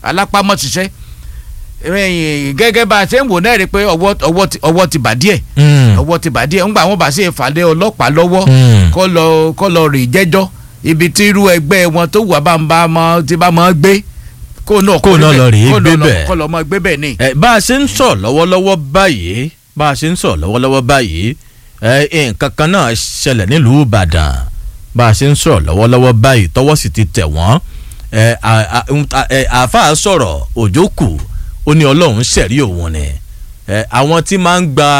alápámọ́ ṣiṣẹ́ ẹ̀yìn gẹ́gẹ́ bá a ṣe ń wò náà rí i pé ọwọ́ ọwọ́ ti ọwọ́ ti bà díẹ̀ Mm. ọwọ́ ti bà díẹ̀ ńgbà wọn bá ṣe ìfàlẹ́ ọlọ́pàá lọ́wọ́ Mm. kọ́ lọ kọ́ lọ rè jẹ́jọ́ ibi tí irú ẹgbẹ́ wọn tó wà bá ń bá mọ́ ti bá mọ́ gbé kó náà Kó náà lọ rèé kó gbé lọ- bẹ̀. kó lọ mọ́ gbé bẹ̀ ni. ẹ bá a ṣe ń sọ lọ́wọ́lọ́wọ́ báyìí bá a ṣe ń sọ lọ́wọ́lọ́wọ́ báyìí ẹ nǹkan kan náà ṣẹlẹ̀ nílùú Ìbàdàn bá a ṣe ń sọ lọ́wọ́lọ́wọ́ báyìí tọwọ́ sì ti tẹ̀ wọ́n ẹ à- à- ń ta- ẹ, àáfàá sọ̀rọ̀ òjò kù ó ní Ọlọ́run ṣẹ̀rí òun ni ẹ àwọn tí máa ń gba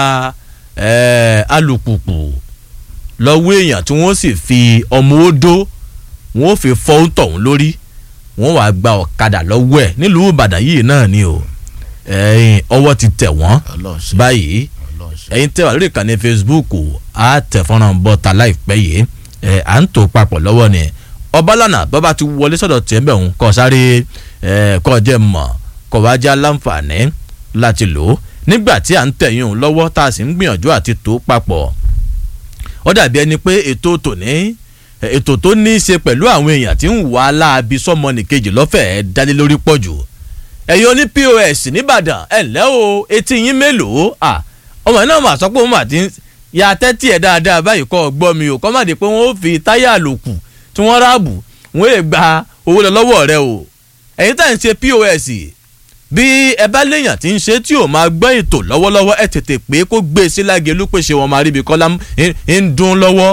ẹ alùpùpù lọ́wọ́ èèyàn tí wọ́n sì fi ọmọ odó wọ́n fi fọ́ tọ̀hún lórí wọ́n wàá gba ọ̀kadà lọ́wọ́ ẹ̀ nílùú Ìbàdàn yìí náà ni o ẹ̀yìn ọwọ́ ti tẹ̀ wọ́n Ọlọ́run ṣe. báyìí Ọlọ́run ṣe. ẹ̀yin tẹ́ wà lórí ìkànnì Facebook á tẹ̀ fọ́nrán bọ́ta láìpẹ́ yìí ẹ̀ à ń tò papọ̀ lọ́wọ́ ni ọbalànà bọ́ba ti wọlé sọ̀dọ̀ tiẹ̀ bẹ̀ ń kọ́ sáré ẹ̀ kọ́ jẹ́ mọ̀ kọ́ wá já láǹfààní láti lò ó nígbà tí à ń tẹ̀yìn òun lọ́wọ́ tá a sì ń gbìyànjú àti tò papọ̀ ó dàbí ẹni pé ètò tòní ètò tó ní í ṣe pẹ̀lú àwọn èèyàn tí ń wà á láabi sọ́mọ nìkejì lọ́fẹ̀ẹ́ dálé lórí pọ̀ jù ẹ̀yin oní pos nìbàdàn ẹ̀ ǹlẹ́ o etí yín mélòó à ọmọ náà mà sọ pé òun mà ti ń ya tẹ́tí ẹ̀ dáadáa báyìí kọ́ ọ gbọ́ mi o kọ́ má di pé wọ́n ó fi táyà àlòkù tí wọ́n ráàbù wọ́n lè gba owó lọ lọ́wọ́ rẹ o ẹ̀yin tá à ń ṣe pos bí ẹ bá léèyàn tí ń ṣe tí ò máa gbọ́ ètò lọ́wọ́lọ́wọ́ ẹ tètè pé kó gbé e sí lágẹ̀lú pé ṣe wọn máa rí ibi kọ́lá ń dún lọ́wọ́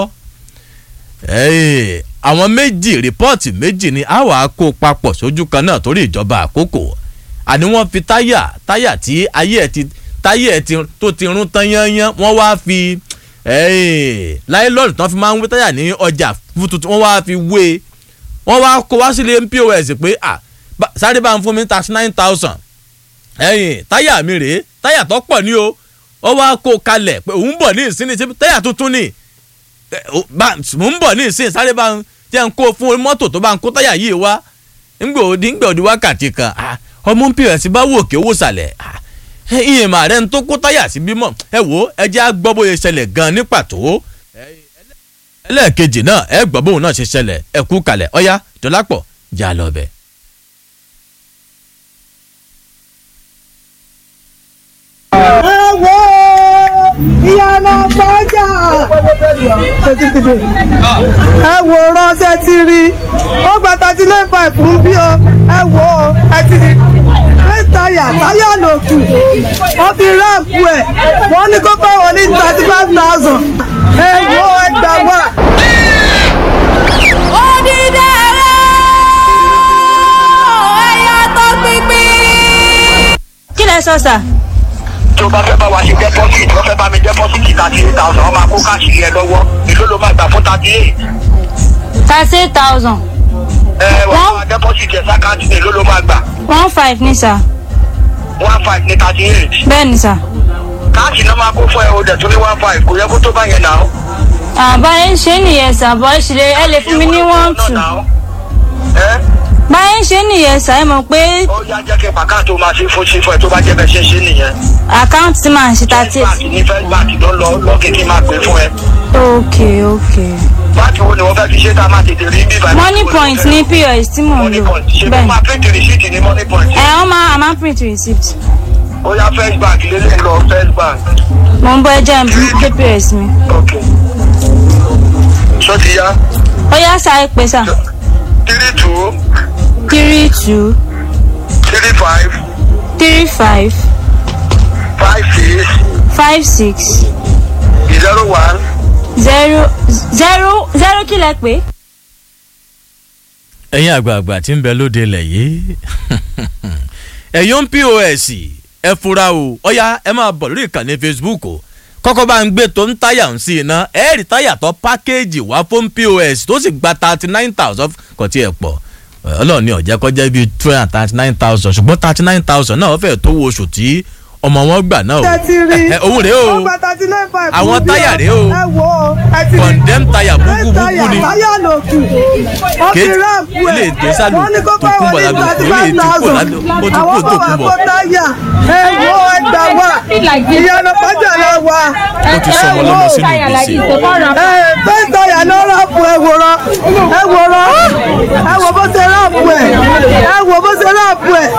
Ẹ́ẹ̀, àwọn méjì rìpọ́ọ̀tì méjì ni a wàá kó papọ̀ sójú kan náà torí ìjọba àkókò àní wọ́n fi táyà táyà tí ayé ẹ̀ ti táyà ẹ̀ ti tó ti rún tán yányán wọ́n wá fi ẹ́ẹ̀, láìlọ́ọ̀dù tán fi máa ń wé táyà ní ọjà fún tuntun wọ́n wá fi wé e wọ́n wá kó wá sílé pos pé à bá- sáré bá ń fún mi thirty nine thousand ẹ̀yìn táyà mi rèé táyà tó pọ̀ ní o wọ́n wá kó kalẹ̀ pé òun bọ̀ ní ìsinmi ṣe táyà tuntun ni ẹ, ó- bá- mò ń bọ̀ ní ìsìn sáré bá ń jẹ́ ń kó fún mọ́tò tó bá ń kó táyà yìí wá ńgbà òdi ńgbà òdi wákàtí kan ah, ọmọ pos bá wò kí owó sàlẹ̀ ah, ẹ, ìyẹn màá rẹ̀ ń tó kó táyà sí bímọ ẹ wò ó ẹ jẹ́ á gbọ́ bóyá ṣẹlẹ̀ gan ní pàtó ẹlẹ́ẹ̀kejì náà ẹ gbọ́ bóun náà ṣe ṣẹlẹ̀ ẹ kú kalẹ̀ ọ̀yá dọ́lápọ̀ já lọ bẹ̀. ẹ wo ìyànà fọjà ẹ wo ránṣẹ́ ti rí ó gba thirty nine five fún bí o ẹ wo ẹ ti rí ẹ táyà táyà lòkù wọ́n fi ráàpù ẹ̀ wọ́n ní kó bá wọn ní thirty five thousand ẹ wo ẹ gbà wá. kí lẹ sọ sà. tó bá fẹ́ bá wa ṣe deposit wọ́n fẹ́ bá mi deposit thirty eight thousand wọ́n máa kó káàṣì yẹn lọ́wọ́ èló ló máa gbà fún thirty eight thirty eight thousand ẹ wọ́n Wọ́n- máa deposit yẹn sákàtì èló ló máa gbà one five ní sà one five ní thirty eight bẹ́ẹ̀ ni sà. káàṣì náà máa kó fún ẹ o dẹ̀ tún ní one five kò yẹ kó tó bá yẹn náà. àbáyé ń ṣe nìyẹn sà bọ́ ṣe lè ẹ lè fún mi ní one two ẹ báyé ń ṣe nìyẹn sà ẹ mọ̀ pé ó yá jẹ́ kí bàkà tó máa ṣe fún ṣe fún ẹ tó bá jẹ́ bẹ́ẹ̀ ṣe ṣe nìyẹn. àkáǹtì tí màá ṣe thirty First bank ní first bank ló lọ lọ kékeré máa pè fún ẹ. ok ok báńkì wo ni wọ́n fẹ́ fi ṣe tá a máa tètè rí bí bàbá money point ní pos tí mò ń money lò point ṣe bẹ́ẹ̀ kó ni máa print receipt ní money point. ẹ wọ́n máa àmà print receipt ó yá first bank lélẹ̀ lọ first bank. mò ń bọ́ ẹjẹ́ pé pos mi ok ṣó ti yá ó yá sà ẹ pè sà three two three two three five three five five six five six zero one zero zero zero kí lẹ pé. ẹ̀yin àgbààgbà tí ń bẹ lóde ilẹ̀ yìí ẹ̀yin pos ẹ fura o ọ̀ya ẹ máa bọ̀ lórí ìkànnì facebook o kọ́kọ́ bá ń gbé tó ń táyà ń sí iná ẹ rí táyà tó pákéèjì wá fún pos tó sì gba thirty nine thousand kò tí ẹ pọ̀ ọlọ́run ní ọ̀jẹ́ kọjá bíi two hundred and thirty nine thousand ṣùgbọ́n thirty nine thousand náà wọ́n fẹ́ẹ́ tó wo oṣù tí ọmọ wọn gbà náà o ẹ ti rí ẹ òun rèé o ó gba thirty nine five fún Àwọn bí táyà rèé o. ẹ wo ẹ ti rí condemn táyà ẹ búkú táyà búkú ni táyà lòkù wọ́n fi Kéètì- ráàpù ẹ̀ ilé ìgbésàlù wọ́n ní kó tó bá kún wọn bọ̀ ní lábẹ́ thirty òkú, ilé five tí kò thousand lálẹ́- ó ti àwọn kú tó bàbá kún bọ̀. kó táyà ẹ wo ẹ gbà wá ìyànà fọjà lọ wá ó ti sọ ọmọ lọ́mọ sínú gbèsè. ẹ fẹ́ táyà náà ráàpù ẹ wòran ẹ wòran ẹ wò bó ṣe ráàpù ẹ ẹ wò bó ṣe ráàpù ẹ